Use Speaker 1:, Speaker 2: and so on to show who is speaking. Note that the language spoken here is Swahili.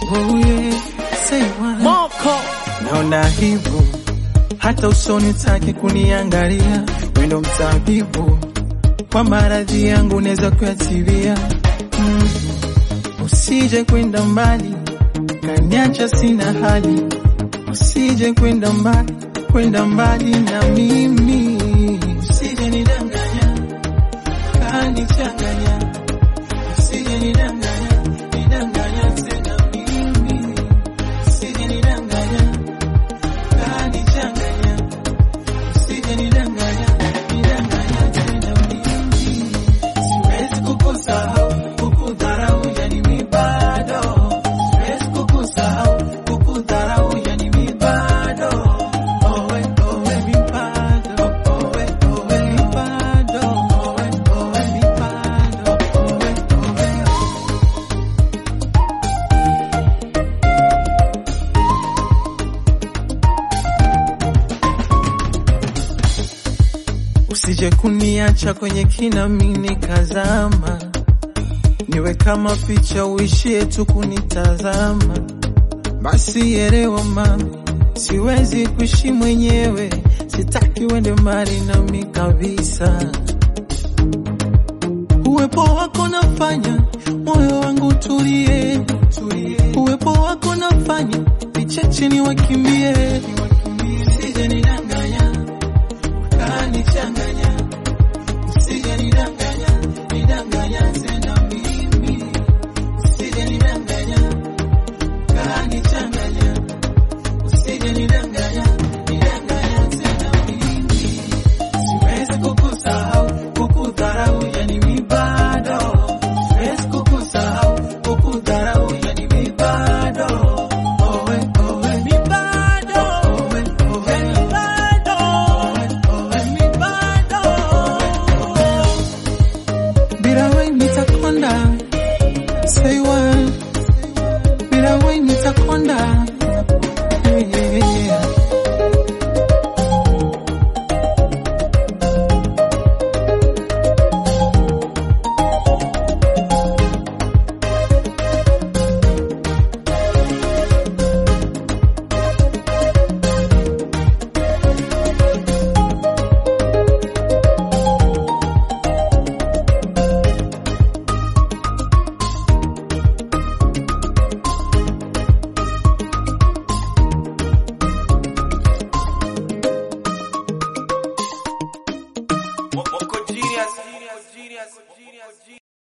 Speaker 1: Oh yeah, say what?
Speaker 2: Moko
Speaker 1: Naona hivyo hata usoni take kuniangalia, wendo mtabibu kwa maradhi yangu naweza kuyatibia. Mm. Usije kwenda mbali kaniacha sina hali, usije kwenda mbali kwenda mbali na mimi, usije nidanganya kanichanganya, usije nidanganya nidanganya tena mimi, usije nidanganya kanichanganya, usije nidanganya nidanganya tena mimi, siwezi kukusahau kukudharau, yani mi bado siwezi kukusahau kukudharau, yani mi bado owe owe mi bado owe owe mi bado owe owe mi bado owe owe Usije kuniacha kwenye kina mimi kazama, niwe kama picha uishie tu kunitazama. Basi elewa mami, siwezi kuishi mwenyewe, sitaki uende mbali nami kabisa. Uwepo wako nafanya moyo wangu tulie, uwepo wako nafanya vicheche ni wakimbie, usije nidanganya kanichanganya, usije nidanganya, nidanganya tena mimi, usije nidanganya, kanichanganya, usije nidanganya, nidanganya tena mimi, siwezi kukusahau, kukudharau, yani mi bado, siwezi kukusahau, kukudharau, yani mi bado, owe owe mi bado, owe owe mi bado, owe mi bado, bila wewe nitakonda, say what, bila wewe nitakonda, yeah, yeah, yeah.
Speaker 2: Moko genius